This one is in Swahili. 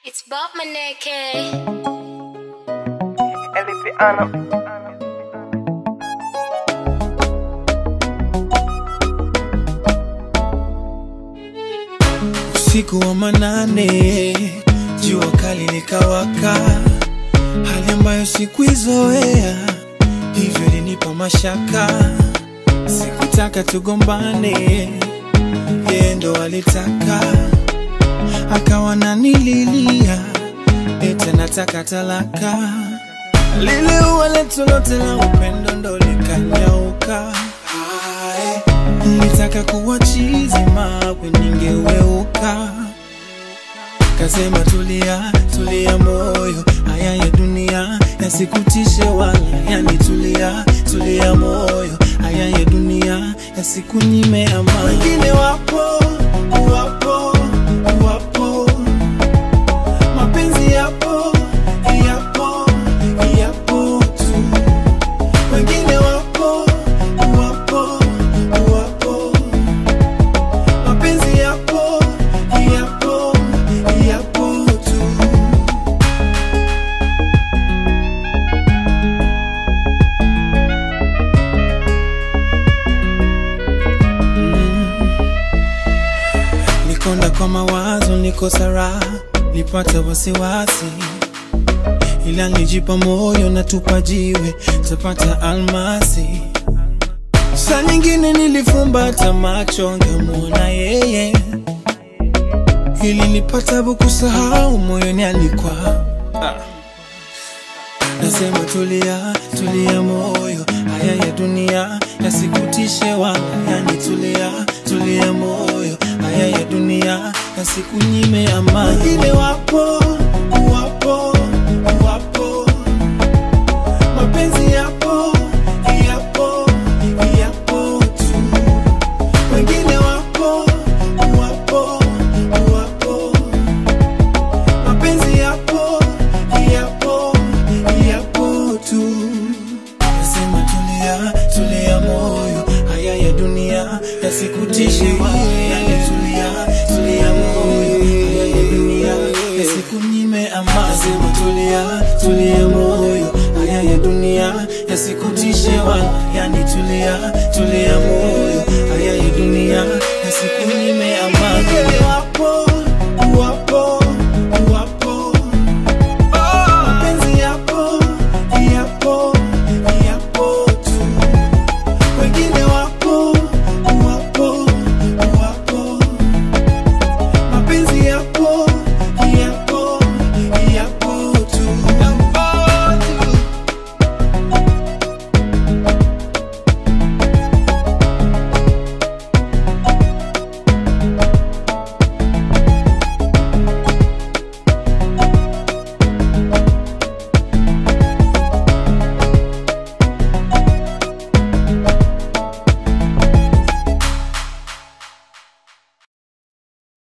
It's Bob Maneke. Eli Piano. Usiku wa manane, jua kali likawaka, hali ambayo sikuizoea, hivyo ilinipa mashaka. Sikutaka tugombane, yeye ndo alitaka, akawa nanililia, eti nataka talaka. Lile ua letu lote la upendo ndo likanyauka. Hai, Nilitaka kuwa chizi mawe ningeweuka. Kasema tulia, tulia moyo, haya ya dunia yasikutishe wala yanitulia, tulia moyo, haya ya dunia yasikunyime amani. Wengine wapo, wapo, wapo, mapenzi yapo, yapo, yapo tu. Wengine wapo, wapo, wapo, mapenzi yapo, yapo, yapo tu. Nikonda kwa mawazo, nikosa raha, nipata wasiwasi, ila nijipa moyo na tupa jiwe, tapata almasi. Saa nyingine nilifumbata macho, ngemwona yeye, ili nipata kusahau moyoni alikuwa Nasema tulia, tulia moyo, haya ya dunia yasikutishe wala yanitulia, tulia moyo, haya ya dunia yasikunyime amani. Wengine wapo, wapo, wapo, mapenzi yapo, yapo, yapo tu. Wengine wapo, wapo, wapo, mapenzi yapo, yapo, yapo tu. Nasema tulia, tulia moyo, haya ya dunia yasikutishe wewe. Yani tulia, tulia moyo, haya ya dunia yasikunyime amani. Nasema tulia, tulia moyo, haya ya dunia yasikutishe wala, yani tulia, tulia moyo